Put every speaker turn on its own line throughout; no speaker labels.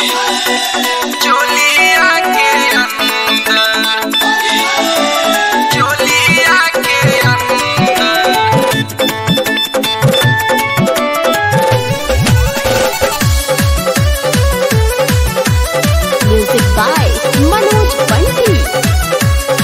चोलिया के अंदर चोलिया के अंदर
Music by Manoj Bunty.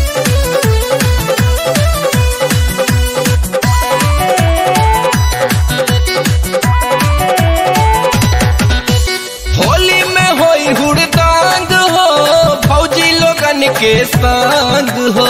Holi में होई हुड़दंग हो फौजी लोगन के संग हो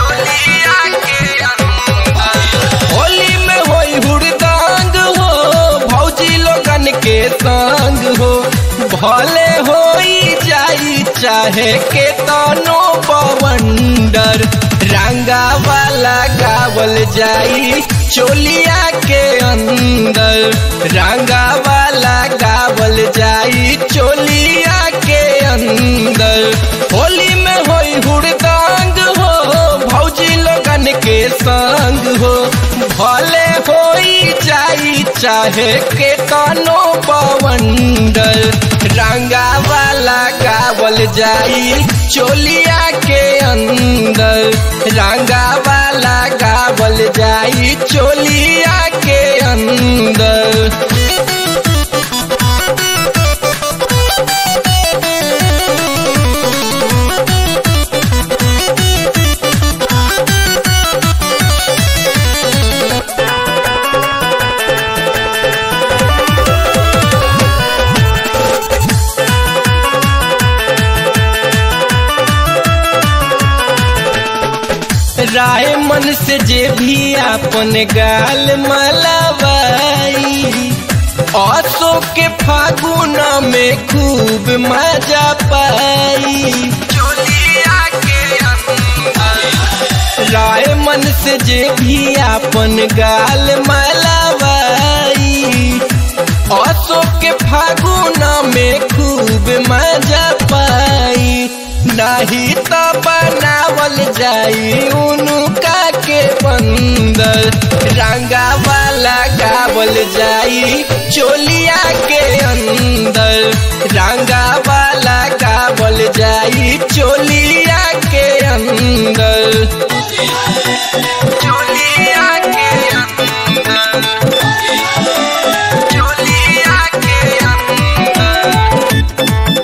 होली में होई हुड़दंग हो फौजी लोगन के संग हो भले होई जाई चाहे के तनो पवंडर रंगा वाला गावल जाई चोलिया के अंदर रंगा वाला गावल जाई चोलिया के अंदर होली में होई हुड़दंग हो भौजी लोगन के संग हो भले होई जाई चाहे के तनो पवंडर रंगा वाला गावल जाई चोलिया के अंदर रंगा वाला गावल जाई चोलिया के अंदर राय मन से जे भी अपन गाल मलवाई असो के फागुन में खूब मजा पाई राय मन से जे भी अपन गाल मलवाई असो के फागुन में खूब मजा पाई नहीं तो बनावल जाई उनका के बंदर रंगा वाला गावल जाई चोलिया के अंदर रंगा वाला गावल जाई चोलिया के अंदर चोलिया के अंदर चोलिया के अंदर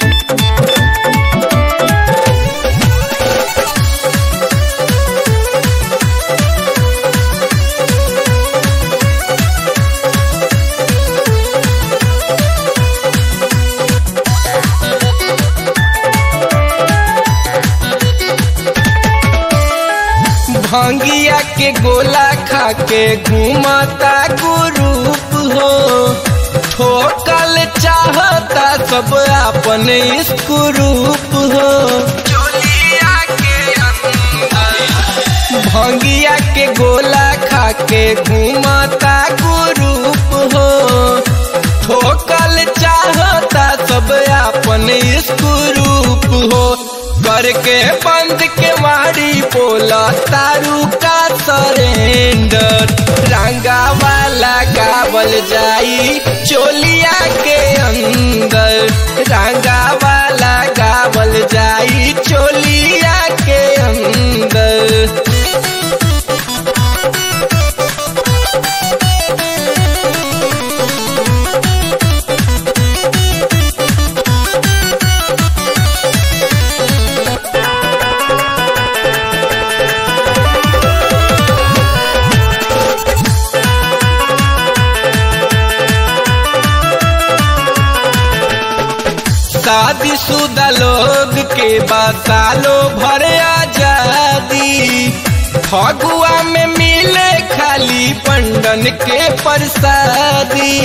भंगिया के गोला खा के घूमता ग्रुप हो ठोकल चाहता सब अपन स्क्रूप हो भंगिया के गोला खा के घूमता ग्रुप हो ठोकल चाहता सब अपन स्क्रूप हो करके बंद के मारी बोला तारू का सरेंडर रंगा वाला गावल जाई चोलिया के अंदर रंगा वाला गावल जाई चोलिया के अंदर शादीशुदा लोग के बासालो भर आजादी फगुआ में मिले खाली पंडन के प्रसादी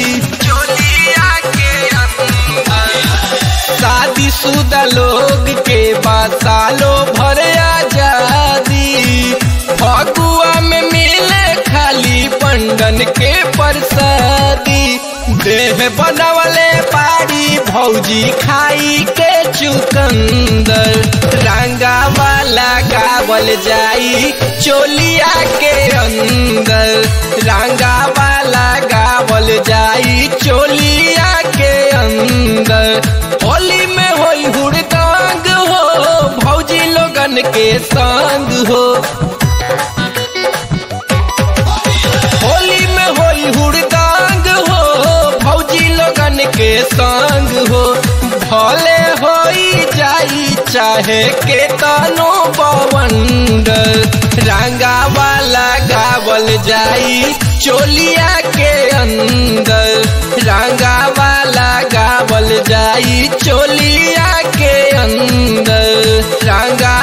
शादीशुदा लोग के बासालो भर आजादी फगुआ में मिले खाली पंडन के प्रसादी देह बनवले पारी भौजी खाई के चुकंदर रंगा वाला गावल जाई चोलिया के अंदर रंगा वाला गावल जाई चोलिया के अंदर होली के संग हो होली में होई हुड़दांग हो भौजी लोगन के संग हो भले होई जाई चाहे के तनो बवंड रंगा वाला गावल जाई चोलिया के अंदर रंगा वाला गावल जाई चोलिया के अंदर रंगा